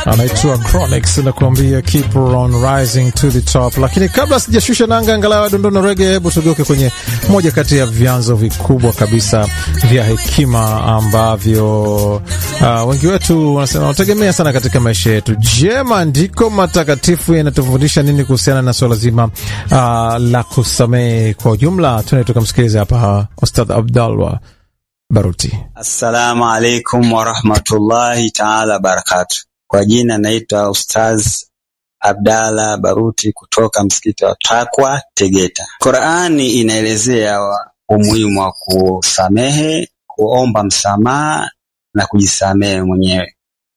anaitwa Chronix nakuambia keep on rising to the top. Lakini kabla sijashusha nanga angalau dondono rege, hebu tugeuke kwenye moja kati ya vyanzo vikubwa kabisa vya hekima ambavyo uh, wengi wetu wanasema wanategemea sana katika maisha yetu. Je, maandiko matakatifu yanatufundisha nini kuhusiana na swala zima uh, la kusamehe kwa ujumla? Tuende tukamsikiliza hapa Ustadh Abdallah Baruti. Assalamu alaikum warahmatullahi taala wabarakatu. Kwa jina naitwa Ustaz Abdalla Baruti kutoka msikiti wa Takwa Tegeta. Qurani inaelezea umuhimu wa kusamehe, kuomba msamaha na kujisamehe mwenyewe.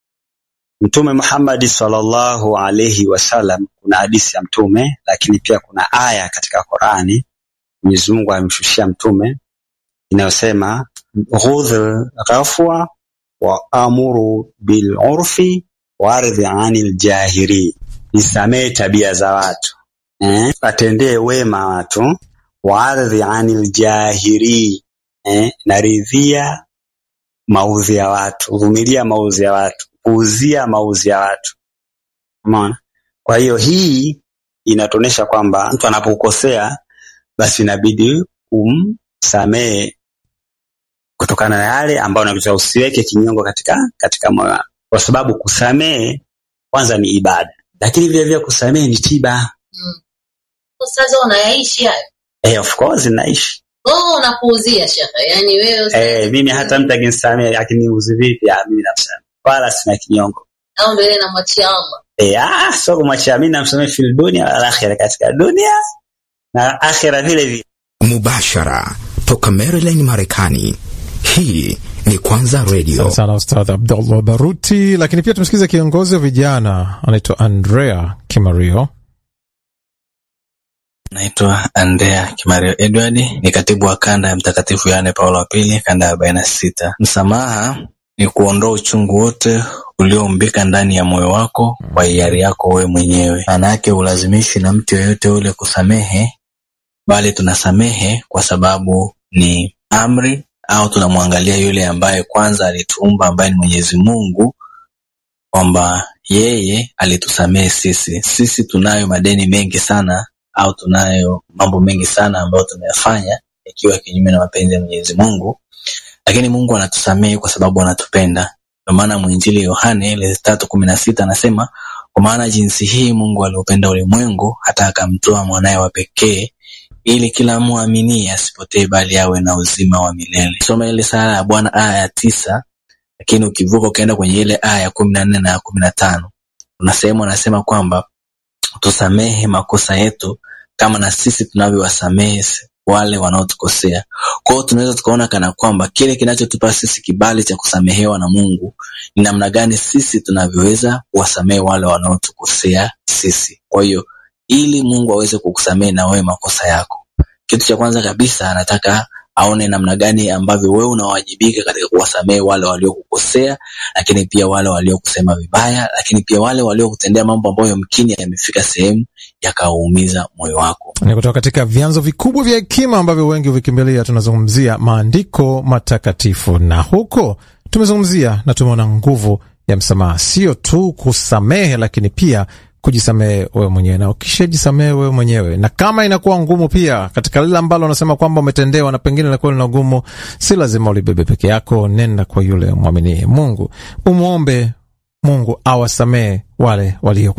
Mtume Muhammadi sallallahu alaihi wasallam, kuna hadithi ya Mtume, lakini pia kuna aya katika Qurani Mwenyezi Mungu amemshushia Mtume inayosema ghudh ghafwa wa amuru bil urfi waridhi anil jahiri, nisamehe tabia za watu eh, atendee wema watu. Waridhi anil jahiri eh, naridhia maudhi ya watu, vumilia maudhi ya watu, puuzia maudhi ya watu. Umeona? Kwa hiyo hii inatuonyesha kwamba mtu anapokosea basi inabidi umsamehe kutokana na yale ambayo unakuta, usiweke kinyongo katika katika moyo wako, kwa sababu kusamehe kwanza ni ibada, lakini vile vile kusamehe ni tiba. Mm. Sasa unayaishi hayo? Eh, of course naishi. Oh, unapuuzia shaka. Yaani wewe Eh, mimi hata mtu akinisamehe akiniuzi vipi, ah, mimi namsamehe. Wala sina kinyongo. au mbele na mwachia Allah. Eh, ah, sio kumwachia mimi namsamehe fil dunia wal akhirah, katika dunia na akhira vile vile. Mubashara toka Maryland, Marekani. Hii ni Kwanza Radio. Asante sana Ustadh Abdullah Baruti. Lakini pia tumesikiza kiongozi wa vijana anaitwa Andrea Kimario. Naitwa Andrea Kimario Edward, ni katibu wa kanda ya Mtakatifu Yohane Paulo wa Pili, kanda ya arobaini na sita. Msamaha ni kuondoa uchungu wote ulioumbika ndani ya moyo wako kwa hiari yako wewe mwenyewe. Maana yake ulazimishi na mtu yoyote ule kusamehe, bali tunasamehe kwa sababu ni amri, au tunamwangalia yule ambaye kwanza alituumba, ambaye ni Mwenyezi Mungu, kwamba yeye alitusamehe sisi. Sisi tunayo madeni mengi sana au tunayo mambo mengi sana ambayo tumeyafanya ikiwa kinyume na mapenzi ya Mwenyezi Mungu, lakini Mungu anatusamehe kwa sababu anatupenda. Ndio maana mwinjili Yohane ile tatu kumi na sita anasema kwa maana jinsi hii Mungu aliupenda ulimwengu hata akamtoa mwanaye wa pekee ili kila muaminie asipotee bali awe na uzima wa milele. Soma ile sala ya Bwana aya ya tisa, lakini ukivuka ukaenda kwenye ile aya ya kumi na nne na ya kumi na tano kuna sehemu anasema kwamba tusamehe makosa yetu kama na sisi tunavyowasamehe wale wanaotukosea. Kwa hiyo tunaweza tukaona kana kwamba kile kinachotupa sisi kibali cha kusamehewa na Mungu ni namna gani sisi tunavyoweza kuwasamehe wale wanaotukosea sisi. Kwa hiyo ili Mungu aweze kukusamehe na wewe makosa yako, kitu cha kwanza kabisa anataka aone namna gani ambavyo wewe unawajibika katika kuwasamehe wale waliokukosea, lakini pia wale waliokusema vibaya, lakini pia wale waliokutendea mambo ambayo yamkini yamefika sehemu yakauumiza moyo wako. Ni kutoka katika vyanzo vikubwa vya hekima ambavyo wengi huvikimbilia. Tunazungumzia maandiko matakatifu, na huko tumezungumzia na tumeona nguvu ya msamaha, sio tu kusamehe, lakini pia kujisamehe wewe mwenyewe, na ukishajisamehe wewe mwenyewe, na kama inakuwa ngumu pia katika lile ambalo unasema kwamba umetendewa na pengine inakuwa lina ngumu, si lazima ulibebe peke yako. Nenda kwa yule mwaminie Mungu, umwombe Mungu awasamehe wale walio